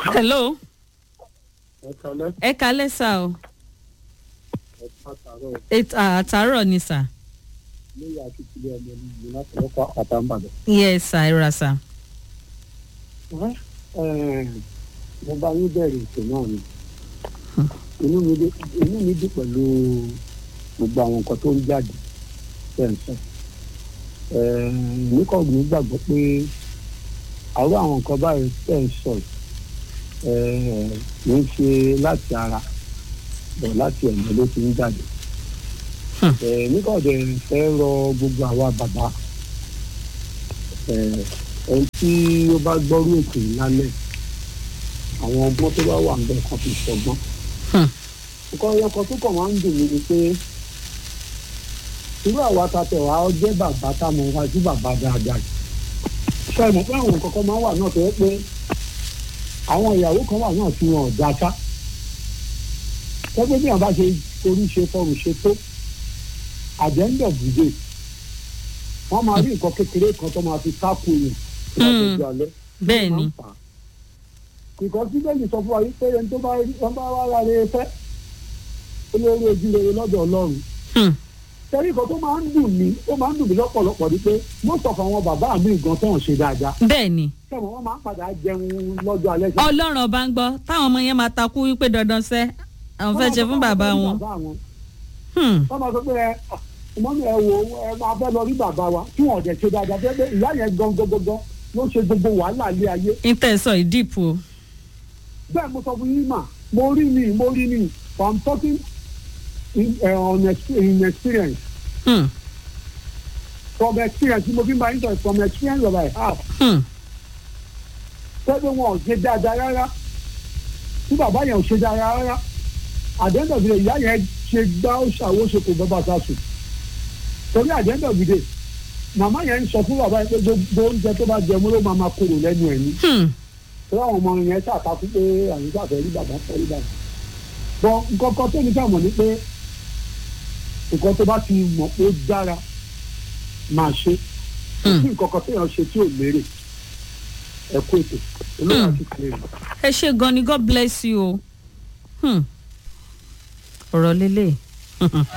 hello ẹ kalẹ́ ẹ kalẹ́ sá o ẹ pàtàkì Èt- à, àtàárọ̀ ni sà lórí akíkílẹ̀ ọmọ mi láti ọkọ̀ àtàǹbàdàn. yes sà ẹ ra sà. mo bá yín bẹ̀rẹ̀ ètò náà ni inú mi dé- inú mi dùn pẹ̀lú gbogbo àwọn nǹkan tó ń jáde tẹ̀ ń sọ. èmi kàn ní gbàgbọ́ pé àwọn àwọn nǹkan báyìí tẹ̀ ń sọ yìí kì í ṣe láti ara bọ̀ láti ẹ̀yìn ló ti ń jáde. Hmm. èmi kàn dẹ̀ fẹ́ rọ gbogbo àwa bàbá ẹni tí ó bá gbọ́rú ètò yìí lálẹ́ àwọn ọgbọ́n tó bá wà ń bẹ̀ kan fi ṣọgbọ́n. Hmm. nǹkan ẹyọkan tó kàn máa ń dùn mí ni pé irú àwa ta tẹ̀ wá jẹ́ bàbá tá a mọ̀ wá sí bàbá dáadáa yìí. ṣé ẹ mọ̀ pé àwọn nǹkan kan máa ń wà náà tó yẹ pé àwọn ìyàwó kan wà náà tí wọn ò dá sá. tẹ́gbẹ́ bí wọn bá ṣe orí ṣe fọrùn ṣe tó àjẹ́ńdọ̀ bùdé wọ́n máa rí nǹkan kékeré kan tó máa fi kákò yẹn tó bá Hmm. tọ́jú alẹ́ bẹ́ẹ̀ ni ìkọ́ síbẹ̀lì sọ fún wa yìí pé ẹni tó bá rí wọn bá wá ra rere fẹ́ olórí ojú rere lọ́dọ̀ ọlọ́run Hmm. tẹ́lẹ̀ ìkọ́ tó máa ń dùn mí ó máa ń dùn mí lọ́pọ̀lọpọ̀ ni pé most of àwọn bàbá mi gan tó ń ṣe dáadáa bẹ́ẹ̀ ni sẹ́wọ̀n wọ́n máa ń padà jẹun lọ́jọ́ alẹ́ sí. ọlọ́run ọba ń gbọ́ táwọn ọmọ yẹn máa takú wípé dandan sẹ́ àwọn fẹ́ ṣe fún bàbá wọn. Hmm. wọ́n máa sọ pé ẹ ọmọ mi ẹ wo ẹ máa fẹ́ lọ rí bàbá wa tí wọ́n ọ̀dẹ̀ ṣe dáadáa fẹ́ pé ìyá yẹn gan gan gan gan ló ṣe gbogbo wàhálà ilé ayé ìtẹ̀sọ̀ ìdìpọ̀ o. bẹ́ẹ̀ mo sọ fún yín mà mo rí ni mo rí ni but i'm talking in, uh, on ex in experience Hmm. from experience mo fi ń bá yín sọ from experience of my heart Hmm. pẹ́ẹ́pẹ́ wọn ò ṣe dáadáa rárá tí bàbá yẹn ò ṣe dáadáa rárá àdéhùn ìyá yẹn ṣe gbá ó ṣàwó ṣe kò bàbá ta sùn torí àdéhùn ìdè màmá yẹn ń sọ fún bàbá yẹn pé gbogbo oúnjẹ tó bá jẹ mú ló máa máa korò lẹ́nu ẹ̀ ní Hmm. torí àwọn ọmọ yẹn ṣàkàtú pé àyíká fẹ́ rí bàbá fẹ́ rí bàbá bọ́ nǹkan kan tó ní ká mọ̀ ní pé nǹkan tó bá ti mọ̀ pé ó dára máa ṣe kò sí nǹkan kan téèyàn ṣe tí ò lérè ẹ kú ètò olóyè àti kìlẹ̀ ẹ ṣe gan ni god bless you o. Hmm. ọ̀rọ̀ lélẹ̀.